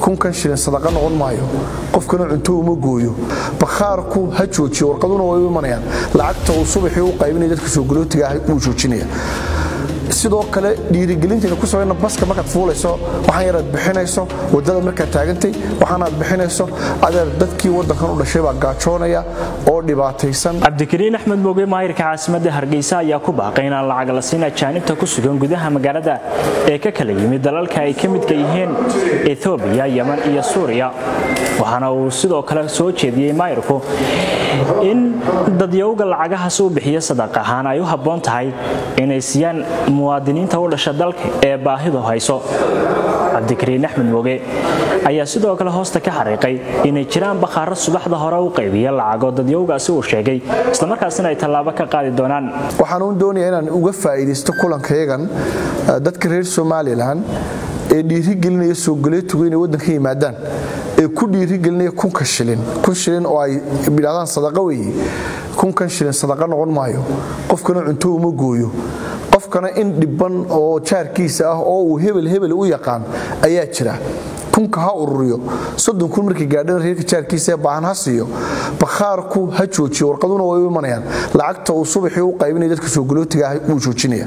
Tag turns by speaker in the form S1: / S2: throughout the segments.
S1: kunkan shilin sadaqa noqon maayo qofkana cunto uma gooyo bakhaarku ha joojiyo warqaduna way u imanayaan lacagta uu subaxii u qaybinaya dadka soogolootiga ah wuu joojinaya sidoo kale dhiirigelintayna ku samayna baska markaad fuulayso waxaan yaraad bixinayso wadada markaad taagantay waxaanaad bixinayso adeer dadkii waddankan u dhashay baa gaajoonaya oo dhibaataysan
S2: cabdikariin axmed mooge maahirka caasimadda hargeysa ayaa ku baaqay inaan lacag la siin ajaanibta ku sugan gudaha magaalada ee ka kala yimid dalalka ay ka midka yihiin ethoobiya yeman iyo suuriya waxaana uu sidoo kale soo jeediyey maayirku in dadyowga lacagahaas uu bixiyo sadaq ahaan ay u habboon tahay inay siiyaan muwaadiniinta u dhasha dalka ee baahidu hayso cabdikariin axmed mooge ayaa sidoo kale hoosta ka xariiqay inay jiraan bakhaaro subaxda hore u qaybiya lacagoo dadyowgaasi uu sheegay islamarkaasina ay tallaabo ka qaadi doonaan
S1: waxaan uun doonaya inaan uga faa'iidaysto kulankayagan dadka reer somalilan ee dhiirigelinaya soogaleetugu inay waddanka yimaadaan ee ku dhiirigelinaya kunka shilin kun shilin oo ay yidhahdaan sadaqa weeye kunkan shilin sadaqa noqon maayo qofkana cunto uma gooyo qofkana in dhibban oo jaarkiisa ah oo uu hebel hebel u yaqaan ayaa jira kunka ha ururiyo soddon kun markii gaadhana reerka jaarkiisa ee baahan ha siiyo bakhaarku ha joojiyo warqaduna way u imanayaan lacagta uu subaxii u qaybinaya dadka soogolootiga ah wuu joojinaya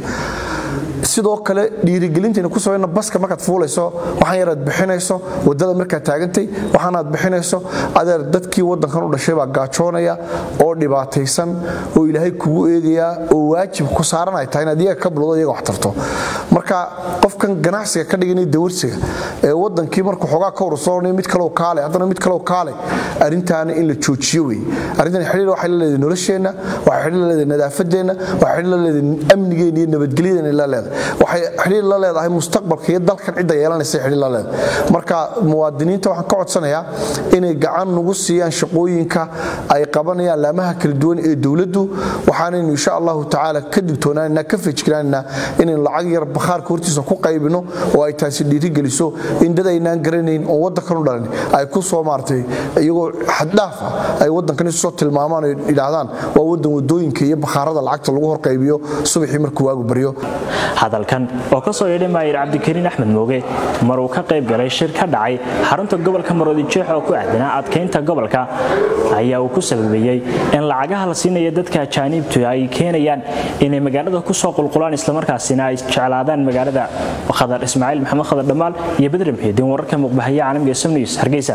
S1: sidoo kale dhiirigelintayna ku samayna baska markaad fuulayso waxaan yaraad bixinayso wadada markaad taagantay waxaanaad bixinayso adeer dadkii waddankan u dhashay baa gaajoonaya oo dhibaataysan oo ilaahay kugu eegayaa oo waajib ku saaran ay tahay inaad iyaga ka bilowdo iyaga wax tarto marka qofkan ganacsiga ka dhiganaya dawarsiga ee waddankii markuu xoogaa ka urursoonaya mid kaleoo kaale haddana mid kaleoo kaale arrintaana in la joojiyo wey arrintan xidhiir waxay la leedahay nolosheenna waxay xidhiir la leedahay nadaafadeenna waxay xidhiir la leedahay amnigeena iyo nabadgelyadeenna la leedahay waxay xidhiir la leedahay mustaqbalka iyo dalkan cidda yeelanaysa xidhiir la leedahay marka muwaadiniinta waxaan ka codsanayaa inay gacan nagu siiyaan shaqooyinka ay qabanayaan laamaha kala duwan ee dowladdu waxaanaynu insha allahu tacaala ka digtoonaanina ka fejignaanina inaynu lacag yar bakhaarka hortiisa ku qaybino oo ay taasi dhiirigeliso in dad aynaan garanayn oo waddankan u dhalan ay ku soo maartay iyagoo xaddhaaf ah ay waddankan isu soo tilmaamaan oo yidhaahdaan waa waddan wadooyinka iyo bakhaarada lacagta lagu horqaybiyo subaxii markuu waagu baryo
S2: hadalkan oo ka soo yeedhay maayir cabdikariin axmed mooge mar uu ka qayb galay shir ka dhacay xarunta gobolka maroodijeex oo ku aadanaa adkaynta gobolka ayaa uu ku sababeeyey in lacagaha la siinaya dadka ajaaniibtu ay keenayaan inay magaalada ku soo qulqulaan islamarkaasina ay jeclaadaan magaalada khadar ismaaciil maxamed khadar dhammaal iyo bedre muxiidiin wararka muqbahaya caalamka ee somnews hargeysa